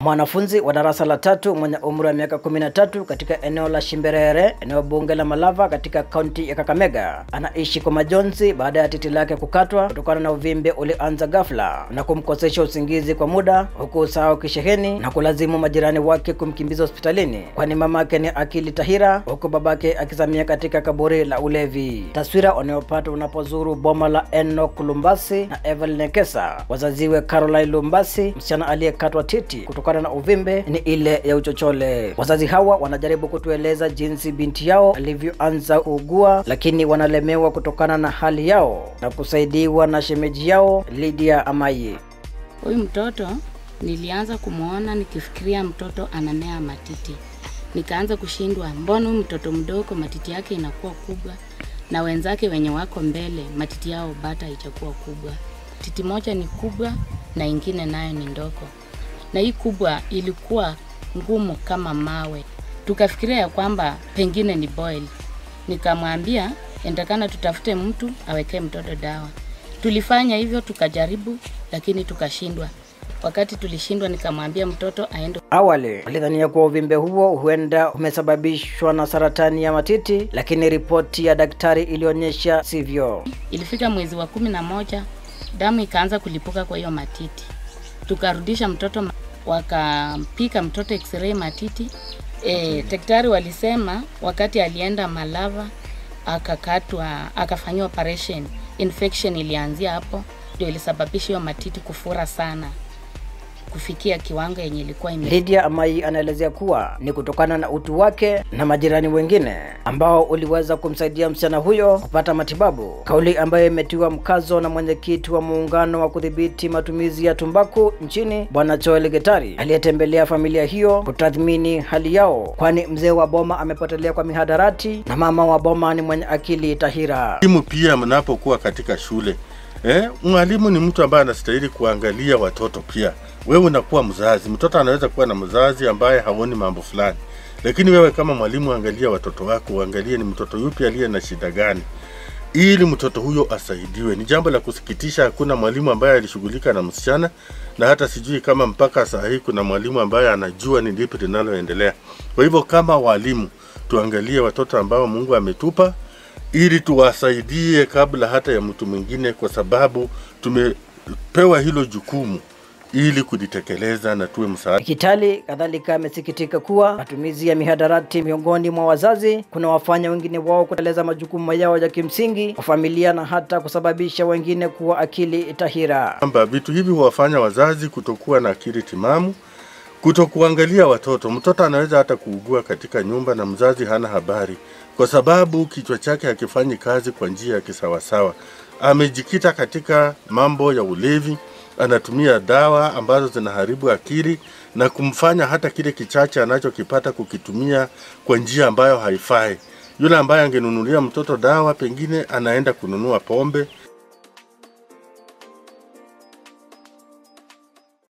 Mwanafunzi wa darasa la tatu mwenye umri wa miaka 13 katika eneo la Shimberere, eneo bunge la Malava katika kaunti ya Kakamega, anaishi kwa majonzi baada ya titi lake kukatwa kutokana na uvimbe ulianza ghafla na kumkosesha usingizi kwa muda, huku usahau kisheheni na kulazimu majirani wake kumkimbiza hospitalini, kwani mamake ni Akili Tahira, huku babake akizamia katika kaburi la ulevi. Taswira unayopata unapozuru boma la Enoch Lumbasi na Evelyn Nekesa, wazaziwe Caroline Lumbasi, msichana aliyekatwa titi kutokana na uvimbe ni ile ya uchochole. Wazazi hawa wanajaribu kutueleza jinsi binti yao alivyoanza kuugua, lakini wanalemewa kutokana na hali yao na kusaidiwa na shemeji yao Lydia Amayi. Huyu mtoto nilianza kumwona nikifikiria mtoto anamea matiti, nikaanza kushindwa, mbona huyu mtoto mdogo matiti yake inakuwa kubwa na wenzake wenye wako mbele matiti yao bata haijakuwa kubwa. Titi moja ni kubwa na ingine nayo ni ndogo, na hii kubwa ilikuwa ngumu kama mawe. Tukafikiria ya kwamba pengine ni boil. Nikamwambia endekana tutafute mtu awekee mtoto dawa. Tulifanya hivyo tukajaribu, lakini tukashindwa. Wakati tulishindwa, nikamwambia mtoto aende Awali walidhania kuwa uvimbe huo huenda umesababishwa na saratani ya matiti, lakini ripoti ya daktari ilionyesha sivyo. Ilifika mwezi wa kumi na moja damu ikaanza kulipuka kwa hiyo matiti, tukarudisha mtoto, ma- wakampika mtoto x-ray matiti. E, daktari walisema wakati alienda Malava akakatwa, akafanyiwa operation, infection ilianzia hapo, ndio ilisababisha hiyo matiti kufura sana kufikia kiwango yenye ilikuwa ime Lydia Amai anaelezea kuwa ni kutokana na utu wake na majirani wengine ambao uliweza kumsaidia msichana huyo kupata matibabu, kauli ambayo imetiwa mkazo na mwenyekiti wa muungano wa kudhibiti matumizi ya tumbaku nchini Bwana Joel Getari aliyetembelea familia hiyo kutathmini hali yao, kwani mzee wa boma amepotelea kwa mihadarati na mama wa boma ni mwenye akili tahira. Mwalimu pia mnapokuwa katika shule eh, mwalimu ni mtu ambaye anastahili kuangalia watoto pia. Wewe unakuwa mzazi, mtoto anaweza kuwa na mzazi ambaye haoni mambo fulani, lakini wewe kama mwalimu, angalia watoto wako, uangalie ni mtoto yupi aliye na shida gani, ili mtoto huyo asaidiwe. Ni jambo la kusikitisha, hakuna mwalimu ambaye alishughulika na msichana, na hata sijui kama mpaka saa hii kuna mwalimu ambaye anajua ni lipi linaloendelea. Kwa hivyo kama walimu, tuangalie watoto ambao Mungu ametupa ili tuwasaidie kabla hata ya mtu mwingine, kwa sababu tumepewa hilo jukumu ili kulitekeleza na tuwe msaada. Kitali kadhalika amesikitika kuwa matumizi ya mihadarati miongoni mwa wazazi kunawafanya wengine wao kutekeleza majukumu yao ya kimsingi kwa familia na hata kusababisha wengine kuwa akili tahira. kwamba vitu hivi huwafanya wazazi kutokuwa na akili timamu, kutokuangalia watoto. Mtoto anaweza hata kuugua katika nyumba na mzazi hana habari, kwa sababu kichwa chake hakifanyi kazi kwa njia ya kisawasawa. Amejikita katika mambo ya ulevi, anatumia dawa ambazo zinaharibu akili na kumfanya hata kile kichache anachokipata kukitumia kwa njia ambayo haifai. Yule ambaye angenunulia mtoto dawa, pengine anaenda kununua pombe